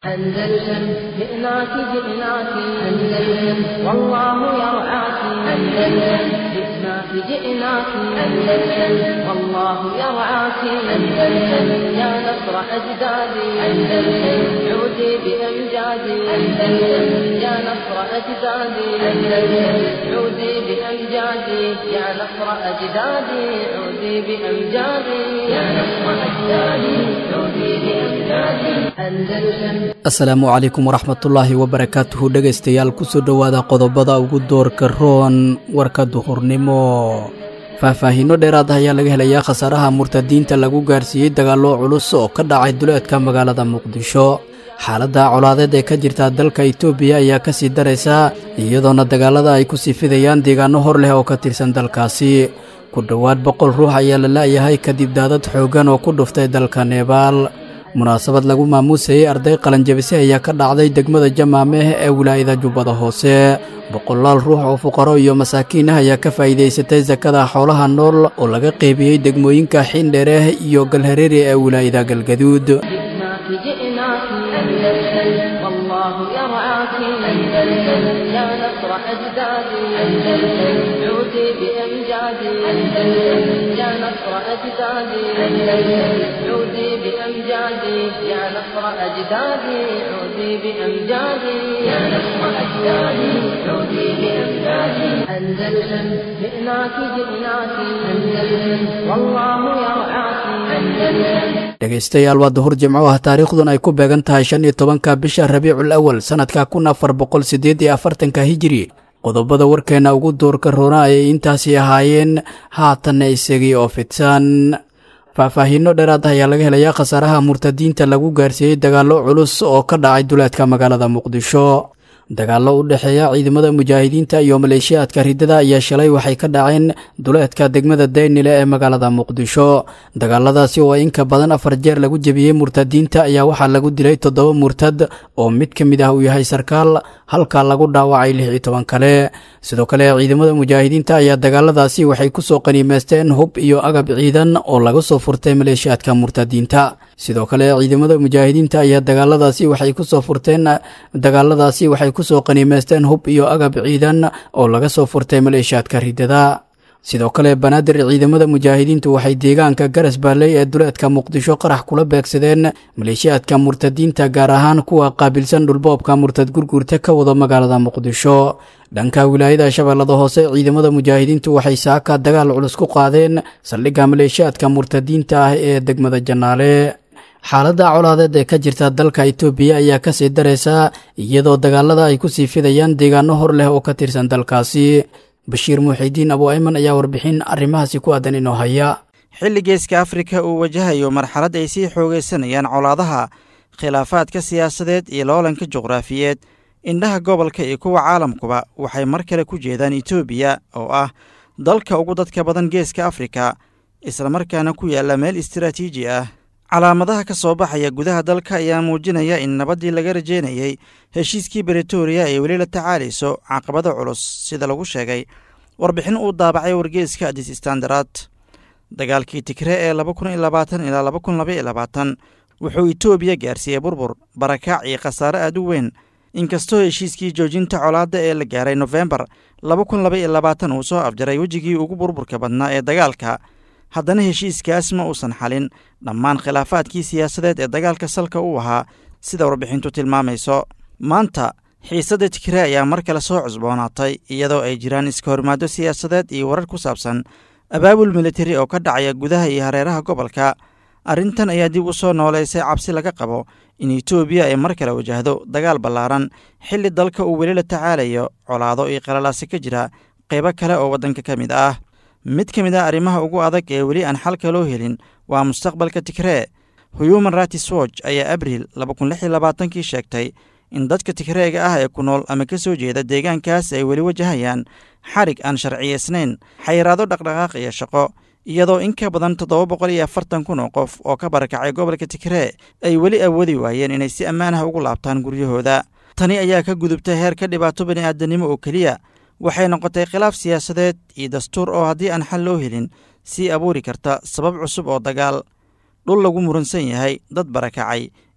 أندلسن جئناك جئناك أندلسن والله يرعاك أندلسن جئناك جئناك أندلسن والله يرعاك أندلسن يا نصر أجدادي أندلسن عودي بأمجادي أندلسن يا نصر أجدادي أندلسن عودي بأمجادي يا نصر أجدادي عودي بأمجادي يا نصر أجدادي عودي بأمجادي أندلسن asalaamu calaykum waraxmatullaahi wabarakaatuhu dhegaystayaal kusoo dhowaada qodobada ugu doorka roon warka duhurnimo faahfaahiino dheeraad ah ayaa laga helayaa khasaaraha murtadiinta lagu gaarsiiyey dagaallo culus oo ka dhacay duleedka magaalada muqdisho xaaladda colaadeed ee ka jirta dalka itoobiya ayaa ka sii daraysa iyadoona dagaalada ay ku sii fidayaan deegaano hor leh oo ka tirsan dalkaasi ku dhowaad boqol ruux ayaa la la'yahay kadib daadad xooggan oo ku dhuftay dalka nebaal munaasabad lagu maamuusayey arday qalanjabise ayaa ka dhacday degmada jamaameh ee wilaayada jubbada hoose boqolaal ruux oo fuqaro iyo masaakiin ah ayaa ka faa'iidaysatay sakada xoolaha nool oo laga qeybiyey degmooyinka xiindheereh iyo galhareeri ee wilaayada galgaduud جئناك جئناك أندلسن والله يرعاك أندلسن يا نصر أجدادي أندلسن عودي بأمجادي أندلسن يا نصر أجدادي أندلسن عودي بأمجادي يا نصر أجدادي عودي بأمجادي يا نصر أجدادي عودي بأمجادي أندلسن جئناك جئناك أندلسن والله يرعاك أندلسن dhegaystayaal waa duhur jimco ah taariikhdun ay ku beegan tahay shan iyo tobanka bisha rabiicul awal sannadka kun afar boqol siddeed iyo afartanka hijiri qodobada warkeenna ugu doorka roona ayay intaasi ahaayeen haatanna isagii oo fidsan faahfaahiino dheeraad ah ayaa laga helayaa khasaaraha murtadiinta lagu gaarsiiyey dagaallo culus oo ka dhacay duleedka magaalada muqdisho dagaallo u dhexeeya ciidamada mujaahidiinta iyo maleeshiyaadka riddada ayaa shalay waxay ka dhaceen duleedka degmada daynile ee magaalada muqdisho dagaaladaasi oo inka badan afar jeer lagu jebiyey murtadiinta ayaa waxaa lagu dilay toddoba murtad oo mid ka mid ah uu yahay sarkaal halka lagu dhaawacay lix iyo toban kale sidoo kale ciidamada mujaahidiinta ayaa dagaaladaasi waxay kusoo qaniimeysteen hub iyo agab ciidan oo laga soo furtay maleeshiyaadka murtadiinta sidoo kale ciidamada mujaahidiinta ayaa dagaaladaasi waxay kusoo furteen dagaaladaasi waxay kusoo qaniimeysteen hub iyo agab ciidan oo laga soo furtay maleeshiyaadka riddada sidoo kale banaadir ciidamada mujaahidiintu waxay deegaanka garas baalley ee duleedka muqdisho qarax kula beegsadeen maleeshiyaadka murtadiinta gaar ahaan kuwa qaabilsan dhulboobka murtad gurguurta ka wado magaalada muqdisho dhanka wilaayada shabeellada hoose ciidamada mujaahidiintu waxay saaka dagaal culus ku qaadeen saldhigga maleeshiyaadka murtadiinta ah ee degmada jannaale xaaladda colaadeed ee ka jirta dalka itoobiya ayaa kasii daraysa iyadoo dagaalada ay kusii fidayaan deegaano hor leh oo ka tirsan dalkaasi bashiir muuxidiin abu ayman ayaa warbixin arrimahaasi ku aadan inoo haya xilli geeska afrika uu wajahayo marxalad ay sii xoogaysanayaan colaadaha khilaafaadka siyaasadeed iyo loolanka juqraafiyeed indhaha gobolka iyo kuwa caalamkuba waxay mar kale ku jeedaan etoobiya oo ah dalka ugu dadka badan geeska afrika islamarkaana ku yaalla meel istaraatiiji ah calaamadaha ka soo baxaya gudaha dalka ayaa muujinaya in nabaddii laga rajeynayey heshiiskii bretoria ay weli la tacaalayso caqabada culus sida lagu sheegay warbixin uu daabacay wargeeska adis standard dagaalkii tigre ee laba kun iyo labaatan ilaa laba kun laba iyo labaatan wuxuu etoobiya gaarsiiyey burbur barakaac iyo khasaare aad u weyn inkastoo heshiiskii joojinta colaadda ee la gaaray nofembar laba kun laba iyo labaatan uu soo afjaray wejigii ugu burburka badnaa ee dagaalka haddana heshiiskaas ma uusan xalin dhammaan khilaafaadkii siyaasadeed ee dagaalka salka u ahaa sida warbixintu tilmaamayso maanta xiisadda tigre ayaa mar kale soo cusboonaatay iyadoo ay jiraan iska hormaado siyaasadeed iyo warar ku saabsan abaabul militari oo ka dhacaya gudaha iyo hareeraha gobolka arrintan ayaa dib u soo nooleysay cabsi laga qabo in etoobiya ay mar kale wajahdo dagaal ballaaran xilli dalka uu weli la tacaalayo colaado iyo qalalaasi ka jira qaybo kale oo waddanka ka mid ah mid ka mid ah arrimaha ugu adag ee weli aan xalka loo helin waa mustaqbalka tigree human rights watch ayaa abriil laba kun lix iyo labaatankii sheegtay in dadka tigreega ah ee ku nool ama ka soo jeeda deegaankaas ay weli wajahayaan xarig aan sharciyaysnayn xayiraado dhaqdhaqaaq iyo shaqo iyadoo in ka badan toddoba boqol iyo afartan kun oo qof oo ka barakacay gobolka tigree ay weli awoodi waayeen inay si ammaan ah ugu laabtaan guryahooda tani ayaa ka gudubtay heerka dhibaato bani'aadanimo oo keliya waxay noqotay khilaaf siyaasadeed iyo dastuur oo haddii aan xal loo helin sii abuuri karta sabab cusub oo dagaal dhul lagu muransan yahay dad barakacay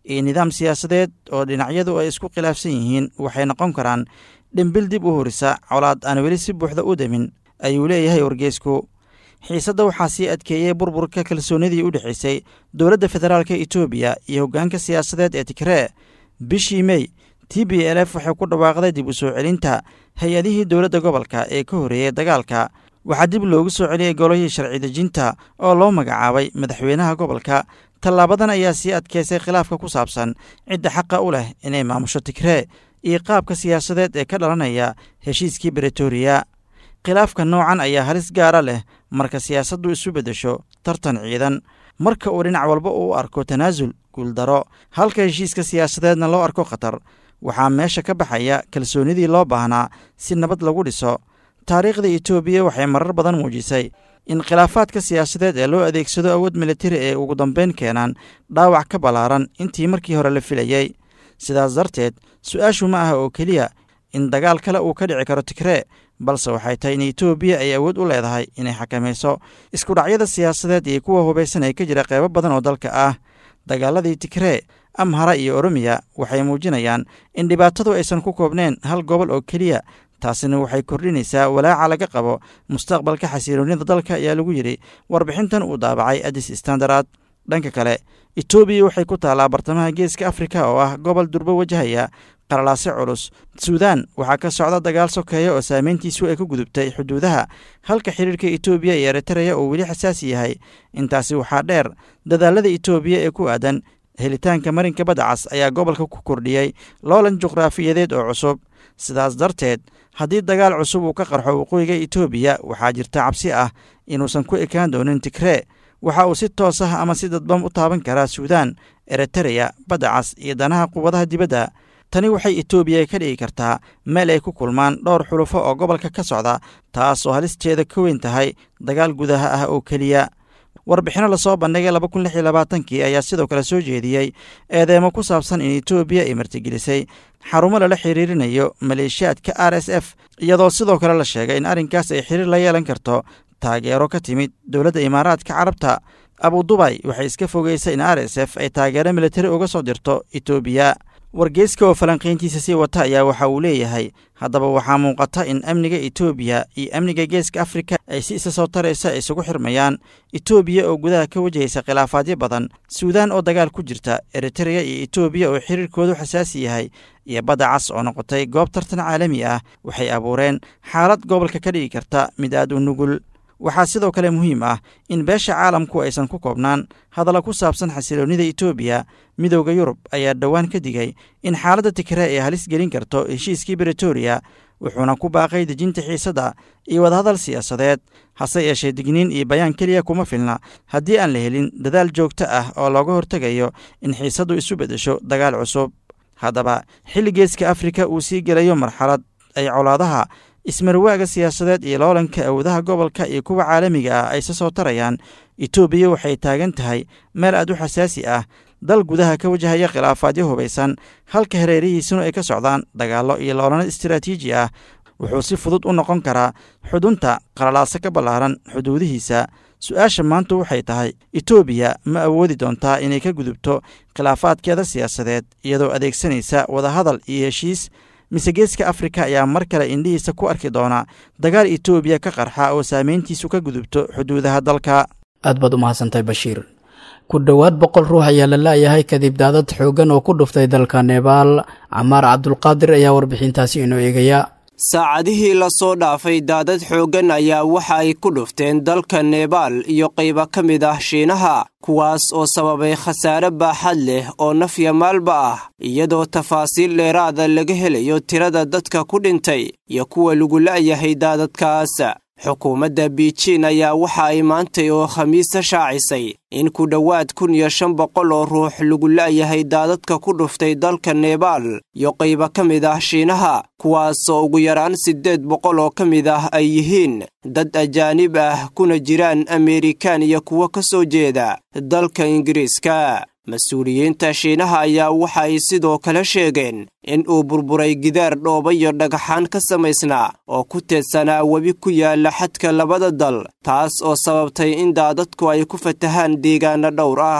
iyo nidaam siyaasadeed oo dhinacyadu ay isku khilaafsan yihiin waxay noqon karaan dhimbil dib u horisa colaad aan weli si buuxda u demin ayuu leeyahay wargeysku xiisadda waxaa sii adkeeyey burburka kalsoonidii u dhexaysay dowladda federaalka etoobiya iyo hoggaanka siyaasadeed ee tigree bishii mey t b l f waxay ku dhawaaqday dib u soo celinta hay-adihii dowladda gobolka ee ka horreeyey dagaalka waxaa dib loogu soo celiyey golihii sharci dejinta oo loo magacaabay madaxweynaha gobolka tallaabadan ayaa sii adkeysay khilaafka ku saabsan cidda xaqa u leh inay maamusho tigree iyo qaabka siyaasadeed ee ka dhalanaya heshiiskii bretoria khilaafka noocan ayaa halis gaara leh marka siyaasaddu isu beddesho tartan ciidan marka uu dhinac walba uu arko tanaasul guuldaro halka heshiiska siyaasadeedna loo arko khatar waxaa meesha ka baxaya kalsoonidii loo baahnaa si nabad lagu dhiso taariikhda etoobiya waxay marar badan muujisay in khilaafaadka siyaasadeed ee loo adeegsado awood militari ee ugu dambeyn keenaan dhaawac ka ballaaran intii markii hore la filayey sidaas darteed su-aashu ma aha oo keliya in dagaal kale uu ka dhici karo tigree balse waxay tahay in etoobiya ay awood u leedahay inay xakamayso iskudhacyada siyaasadeed iyo kuwa hubaysan ee ka jira qeybo badan oo dalka ah dagaaladii tigree amhara iyo oromiya waxay muujinayaan in dhibaatadu aysan ku koobneen hal gobol oo keliya taasina waxay kordhinaysaa walaaca laga qabo mustaqbalka xasiloonida dalka ayaa lagu yidhi warbixintan uu daabacay adis standard dhanka kale etoobiya waxay ku taallaa bartamaha geeska afrika oo ah gobol durbo wajahaya qaralaase culus suudaan waxaa ka socda dagaal sokeeya oo saameyntiisu ay ku gudubtay xuduudaha halka xiriirka etoobiya iyo eritreya uu weli xasaasi yahay intaasi waxaa dheer dadaalada etoobiya ee ku aadan helitaanka marinka badda cas ayaa gobolka ku kordhiyey loolan juqraafiyadeed oo cusub sidaas darteed haddii dagaal cusub uu ka qarxo waqooyiga etoobiya waxaa jirta cabsi ah inuusan ku ekaan doonin tigree waxa uu si toos ah ama si dadban u taaban karaa suudaan eritereya badda cas iyo danaha quwadaha dibadda tani waxay etoobiya ka dhigi kartaa meel ay ku kulmaan dhowr xulufo oo gobolka ka socda taas oo halisteeda ka weyn tahay dagaal gudaha ah oo keliya warbixinno lasoo bandhigay laba kun lix iyo labaatankii ayaa sidoo kale soo jeediyey eedeemo ku saabsan in etoobiya ay martigelisay xarumo lala xiriirinayo maleeshiyaadka r s f iyadoo sidoo kale la sheegay in arrinkaas ay xiriir la yeelan karto taageero ka timid dowladda imaaraadka carabta abudubay waxay iska fogeysay in r s f ay taageero militari uga soo dirto etoobiya wargeyska oo falanqayntiisa sii wata ayaa waxa uu leeyahay haddaba waxaa muuqata in amniga etoobiya iyo amniga geeska afrika ay si isa soo taraysa isugu xirmayaan etoobiya oo gudaha ka wajahaysa khilaafaadyo badan suudaan oo dagaal ku jirta eritereya iyo etoobiya oo xiriirkoodu xasaasi yahay iyo badda cas oo noqotay goob tartan caalami ah waxay abuureen xaalad gobolka ka dhigi karta mid aad u nugul waxaa sidoo kale muhiim ah in beesha caalamku aysan ku koobnaan hadalla ku saabsan xasiloonnida etoobiya midowda yurub ayaa dhowaan ka digay in xaaladda tigree ay halis gelin karto heshiiskii bretoria wuxuuna ku baaqay dejinta xiisadda iyo wadahadal siyaasadeed hase yeeshee digniin iyo bayaan keliya kuma filna haddii aan la helin dadaal joogto ah oo looga hortegayo in xiisaddu isu beddesho dagaal cusub haddaba xilli geeska afrika uu sii gelayo marxalad ay colaadaha ismarwaaga siyaasadeed iyo loolanka awoodaha gobolka iyo kuwa caalamiga ah ay se soo tarayaan etoobiya waxay taagan tahay meel aad u xasaasi ah dal gudaha ka wajahaya khilaafaadyo hubaysan halka hareerihiisuna ay ka socdaan dagaallo iyo loolano istaraatiiji ah wuxuu si fudud u noqon karaa xudunta qalalaaso ka ballaaran xuduudihiisa su-aasha maanta waxay tahay etoobiya ma awoodi doontaa inay ka gudubto khilaafaadkeeda siyaasadeed iyadoo adeegsanaysa wadahadal iyo heshiis mise geeska afrika ayaa mar kale indhihiisa ku arki doona dagaal etoobiya ka qarxa oo saameyntiisu ka gudubto xuduudaha dalka aad baad u mahadsantahay bashiir ku dhowaad boqol ruux ayaa la la'yahay kadib daadad xooggan oo ku dhuftay dalka nebaal camaar cabdulqaadir ayaa warbixintaasi inoo eegaya saacadihii lasoo dhaafay daadad xooggan ayaa waxa ay ku dhufteen dalka nebaal iyo qayba ka mid ah shiinaha kuwaas oo sababay khasaare baaxad leh oo nafya maalba ah iyadoo tafaasiil dheeraada laga helayo tirada dadka ku dhintay iyo kuwa lagu la'yahay daadadkaas xukuumadda biijin ayaa waxa ay maantay oo khamiisa shaacisay in ku dhowaad kun iyo shan boqol oo ruux lagu la'yahay daadadka ku dhuftay dalka nebaal iyo qayba ka mid ah shiinaha kuwaasoo ugu yaraan siddeed boqol oo ka mid ah ay yihiin dad ajaanib ah kuna jiraan ameerikaan iyo kuwo ka soo jeeda dalka ingiriiska mas-uuliyiinta shiinaha ayaa waxa ay sidoo kale sheegeen in uu burburay gidaar dhooba iyo dhagaxaan ka samaysnaa oo ku teedsanaa webi ku yaala xadka labada dal taas oo sababtay in daadadku ay ku fatahaan deegaano dhowr ah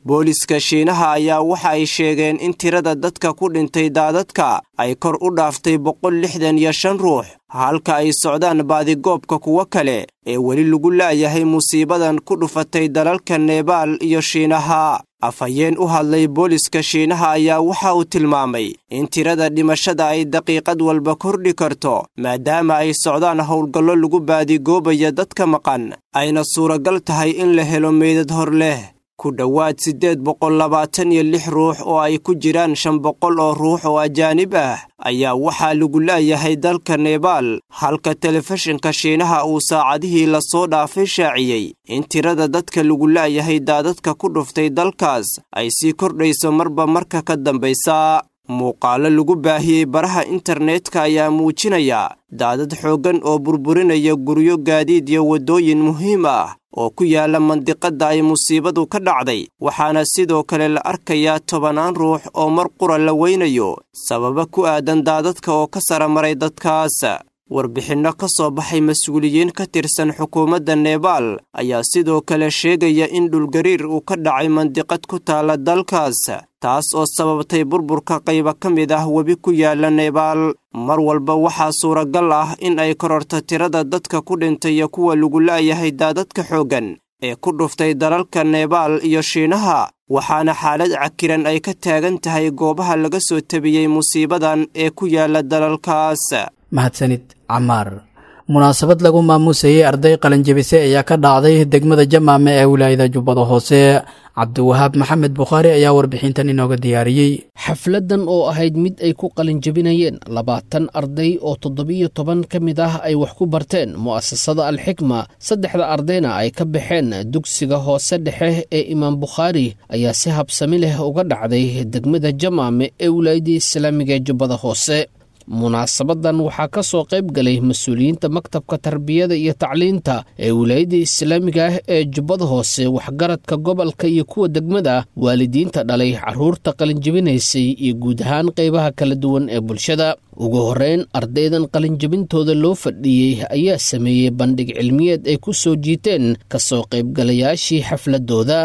booliska shiinaha ayaa waxa ay sheegeen in tirada dadka ku dhintay daadadka ay kor u dhaaftay boqol lixdan iyo shan ruux halka ay socdaan baadigoobka kuwo kale ee weli lagu laayahay musiibadan ku dhufatay dalalka nebaal iyo shiinaha afhayeen u hadlay booliska shiinaha ayaa waxa uu tilmaamay in tirada dhimashada ay daqiiqad walba kordhi karto maadaama ay socdaan howlgallo lagu baadigoobayo dadka maqan ayna suuragal tahay in la helo meydad hor leh ku dhowaad siddeed boqol labaatan iyo lix ruux oo ay ku jiraan shan boqol oo ruux oo ajaanib ah ayaa waxaa lagu laayahay dalka nebaal halka telefishinka shiinaha uu saacadihii lasoo dhaafay shaaciyey in tirada dadka lagu laayahay daadadka ku dhuftay dalkaas ay sii kordhayso marba marka ka dambaysa muuqaalo lagu baahiyey baraha internetka ayaa muujinaya daadad xooggan oo burburinaya guryo gaadiid iyo waddooyin muhiim ah oo ku yaala mandiqadda ay musiibadu ka dhacday waxaana sidoo kale la arkayaa tobannaan ruux oo mar qura la weynayo sababa ku aadan daadadka oo ka sara maray dadkaas warbixinno ka soo baxay mas-uuliyiin ka tirsan xukuumadda nebaal ayaa sidoo kale sheegaya in dhulgariir uu ka dhacay mandiqad ku taala dalkaas taas oo sababtay burburka qayba ka mid ah webi ku yaala nebaal mar walba waxaa suuragal ah in ay kororto tirada dadka ku dhintay iyo kuwa lagu la'yahay daadadka xooggan ee ku dhuftay dalalka nebaal iyo shiinaha waxaana xaalad cakiran ay ka taagan tahay goobaha laga soo tabiyey musiibadan ee ku yaala dalalkaas mahadsanid camaar munaasabad lagu maamuusayey arday qalinjabise ayaa ka dhacday degmada jamaame ee wilaayada jubbada hoose cabdiwahaab maxamed bukhaari ayaa warbixintan inooga diyaariyey xafladdan oo ahayd mid ay ku qalinjabinayeen labaatan arday oo toddobiyo toban ka mid ah ay wax ku barteen mu'asasada alxikma saddexda ardayna ay ka baxeen dugsiga hoose dhexe ee imaam bukhaari ayaa si habsami leh uga dhacday degmada jamaame ee wilaayadii islaamiga ee jubbada hoose munaasabadan waxaa ka soo qayb galay mas-uuliyiinta maktabka tarbiyada iyo tacliinta ee wilaayadda islaamiga ah ee jubbada hoose waxgaradka gobolka iyo kuwa degmada waalidiinta dhalay carruurta qalinjabinaysay iyo guud ahaan qaybaha kala duwan ee bulshada ugu horreyn ardaydan qalinjabintooda loo fadhiiyey ayaa sameeyey bandhig cilmiyeed ay ku soo jiiteen ka soo qaybgalayaashii xafladooda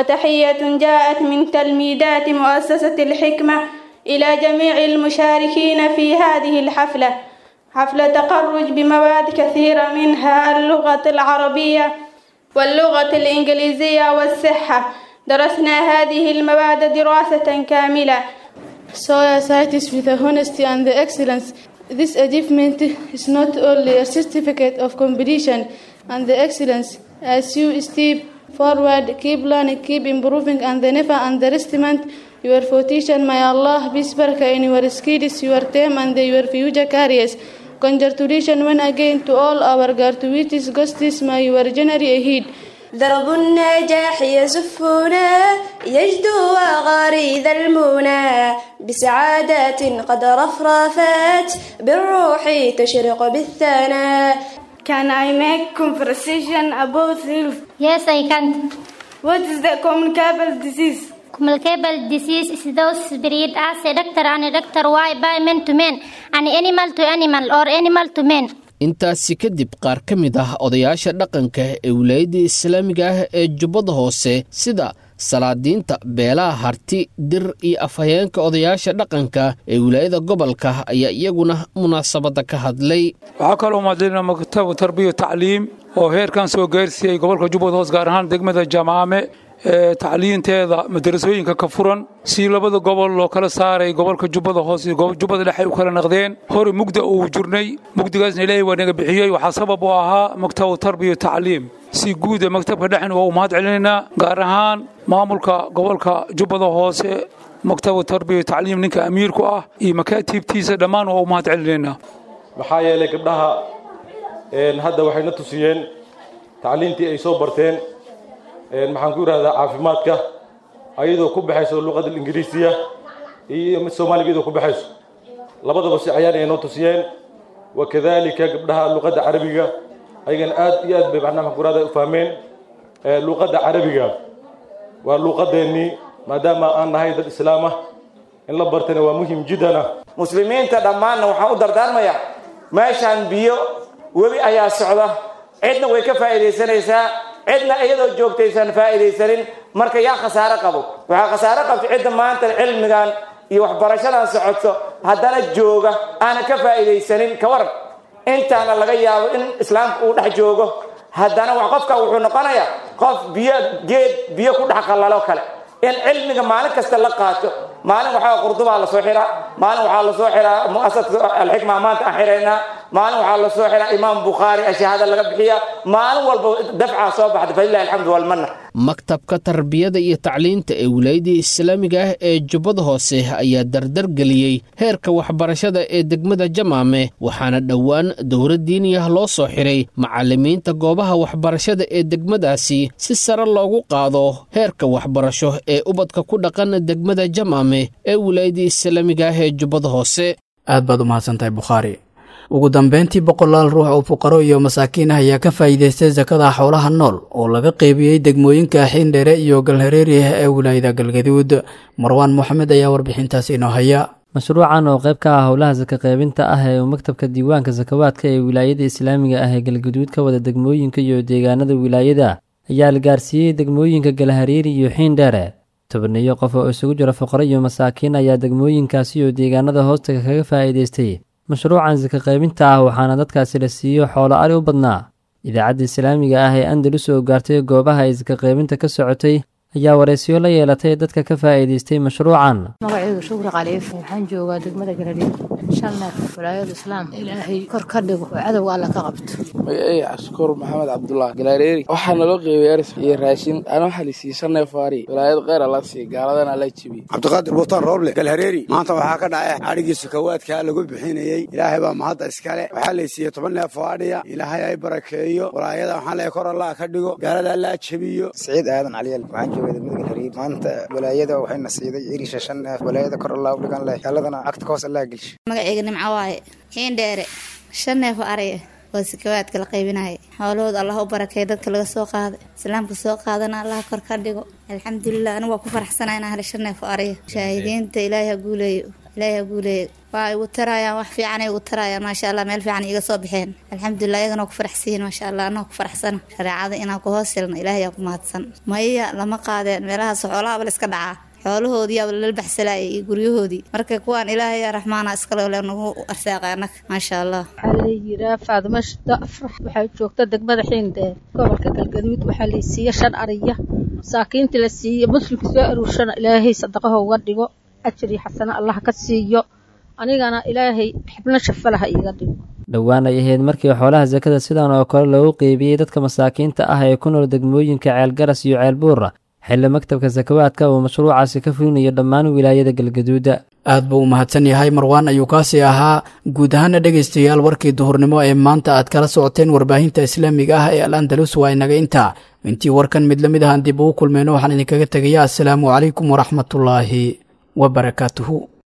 وتحية جاءت من تلميذات مؤسسة الحكمة إلى جميع المشاركين في هذه الحفلة حفلة تخرج بمواد كثيرة منها اللغة العربية واللغة الإنجليزية والصحة درسنا هذه المواد دراسة كاملة Societies with the honesty and the excellence. This achievement is not only a certificate of competition and the excellence. As you step forward, keep learning, keep improving, and never underestimate your fortune. May Allah be barakah in your skills, your time, and your future careers. Congratulations once again to all our graduates, guests, may your journey ahead. درب النجاح يزفنا يجدو وغريد المنى بسعادات قد رفرفت بالروح تشرق بالثناء Can I make conversation about health? Yes, I can. What is the communicable disease? Communicable disease is those spread as a doctor and a doctor why by man to man and animal to animal or animal to man. intaasi kadib qaar ka mid ah odayaasha dhaqanka ee wilaayadda islaamiga ah ee jubbada hoose sida salaadiinta beelaha harti dir iyo afhayeenka odayaasha dhaqanka ee wilaayada gobolka ayaa iyaguna munaasabadda ka hadlay waxaa kaloo mahadlinaa maktabu tarbiya tacliim oo heerkan soo gaarsiiyey gobolka jubbada hoose gaar ahaan degmada jamaame ee tacliinteeda madarasooyinka ka furan si labada gobol loo kala saaray gobolka jubbada hoose iyo jubbada dhexe u kala naqdeen hore mugda uu jirnay mugdigaasna ilaahay waa naga bixiyey waxaa sabab u ahaa maktabu tarbiya tacliim si guuda maktabka dhexen waa u mahad celinaynaa gaar ahaan maamulka gobolka jubbada hoose maktabu tarbiya tacliim ninka amiirku ah iyo makaatiibtiisa dhammaan waa u mahad celinaynaa maxaa yeelay gabdhaha hadda waxayna tusiyeen tacliintii ay soo barteen maxaan ku yidhahdaa caafimaadka ayadoo ku baxayso luqada ingiriisiya iyo mid soomaaliga iyadoo ku baxayso labadaba si cayaan ay noo tusiyeen wakadalika gabdhaha luqadda carabiga ayagana aad iyo aad bay macnaha maxaan ku yidhahdaa u fahmeen luqadda carabiga waa luqadeennii maadaama aan nahay dad islaam ah in la bartana waa muhim jiddana muslimiinta dhammaanna waxaan u dardaarmayaa meeshaan biyo webi ayaa socda cidna way ka faa'iidaysanaysaa cidna iyadoo joogtaysan faa'iidaysanin marka yaa khasaare qabo waxaa khasaare qabta cidda maanta cilmigan iyo waxbarashadan socoto haddana jooga aana ka faa'iidaysanin ka waran intaana laga yaabo in islaamka uu dhex joogo haddana wax qofka wuxuu noqonayaa qof biyo geed biyo ku dhex qallalo kale in cilmiga maalin kasta la qaato maalin waxaa qurdubaa lasoo xiraa maalin waxaa lasoo xiraa mu'asaska alxikma maanta aan xiraynaa maalin waxaa lasoo xiraa imaam bukhaari ashahaada laga bixiya maalin walba dafcaa soo baxda falilahi alxamdu walmanna maktabka tarbiyada iyo tacliinta ee wilaayadii islaamiga ah ee jubbada hoose ayaa dardar geliyey heerka waxbarashada ee degmada jamaame waxaana dhowaan dowra diiniyah loo soo xiray macallimiinta goobaha waxbarashada ee degmadaasi si sare loogu qaado heerka waxbarasho ee ubadka ku dhaqan degmada jamaame ee wilaayadii islaamiga ah ee jubbada hoose aad baad u mahadsantahay bukhaari ugu dambeyntii boqolaal ruux oo fuqaro iyo masaakiin ah ayaa ka faa'iidaystay sakada xoolaha nool oo laga qeybiyey degmooyinka xiindheere iyo galhareeri ah ee wilaayada galgaduud marwaan moxamed ayaa warbixintaasi inoo haya mashruucan oo qayb ka ah howlaha saka qaybinta ah ee uu maktabka diiwaanka sakawaadka ee wilaayada islaamiga ah ee galgaduud ka wada degmooyinka iyo deegaanada wilaayada ayaa la gaarsiiyey degmooyinka galhareeri iyo xiindheere tobaniyo qof oo isugu jira fuqaro iyo masaakiin ayaa degmooyinkaasi iyo deegaanada hoostaga kaga faa'iidaystay mashruucan saka qaybinta ah waxaana dadkaasi la siiyo xoolo ari u badnaa idaacadda islaamiga ah ee andalus oo gaartay goobaha ay saka qaybinta ka socotay ayaa waraysiyo la yeelatay dadka ka faa'iidaystay mashruucan magacaygu shukri khaliif waxaan joogaa degmada garadhiid shan neef walaayada islaam ilaahay kor ka dhigo oo cadowga alla ka qabto magacey cashukuur maxamed cabdullah galaareeri waxaa naloo qeybay eris iyo raashin ana waxaa la siiyey shan neef aari walaayad kheyr alla siiy gaaladana alla jibiyey cabdiqaadir buutaan rooble galhareeri maanta waxaa ka dhacay adhigii sakawaadkaa lagu bixinayey ilaahay baa mahadda iskale waxaa la siiyey toban neef oo adhiya ilaahay ay barakeeyo walaayada waxaan leeyahay kor allah ka dhigo gaalada allaa jebiyo siciid aadan caliyal waxaan joogay degmada galhareeri maanta walaayada waxayna siiday irisha shan neef walaayada kor allah u dhigan leh gaaladana agta ka hoos allah gelsha magacayga nimco waaye xiindheere shan neef oo araya waa sakawaadka la qaybinaya xoolahooda allah u barakeeya dadka laga soo qaaday islaamka soo qaadana allah kor ka dhigo alxamdulilah anigu waa ku faraxsanaa inaan helay shan neef oo araya shaahidiinta ilaahay ha guuleeyo ilaahay ha guuleeyo waa igu tarayaan wax fiican ay igu tarayaan maasha allah meel fiican iga soo baxeen alxamdulilah iyagana waa ku faraxsiyiin maasha allah anaa ku faraxsana shareecada inaan ku hoos helno ilaahay aa ku mahadsan maya lama qaadeen meelahaas xoolaha bal iska dhacaa xoolahoodiiaba lala baxsalaayay iyo guryahoodii marka kuwaan ilaahay raxmaana iskale le nagu arsaaqay annaga maasha allah waxaa la yiraa faadimo shida afrax waxaa joogta degmada xiindheer gobolka galgaduud waxaa la siiye shan ariya masaakiinta la siiye muslimka soo aruurshana ilaahay sadaqaho uga dhigo ajar iyo xasano allah ka siiyo anigana ilaahay xibno shafalaha iiga dhigo dhowaan ay ahayd markii xoolaha sakada sidan oo kale loogu qeybiyey dadka masaakiinta ah ee ku nool degmooyinka ceelgaras iyo ceelbuura xilli maktabka sakawaadka uu mashruucaasi ka fulinayo dhammaan wilaayada galgaduuda aad buu u mahadsan yahay marwaan ayuu kaasi ahaa guud ahaana dhegaystayaal warkii duhurnimo ee maanta aad kala socoteen warbaahinta islaamiga ah ee al andalus waa inaga intaa intii warkan mid lamid ahaan dib ugu kulmeyno waxaan idinkaga tegayaa assalaamu calaykum waraxmatullaahi wabarakaatuhu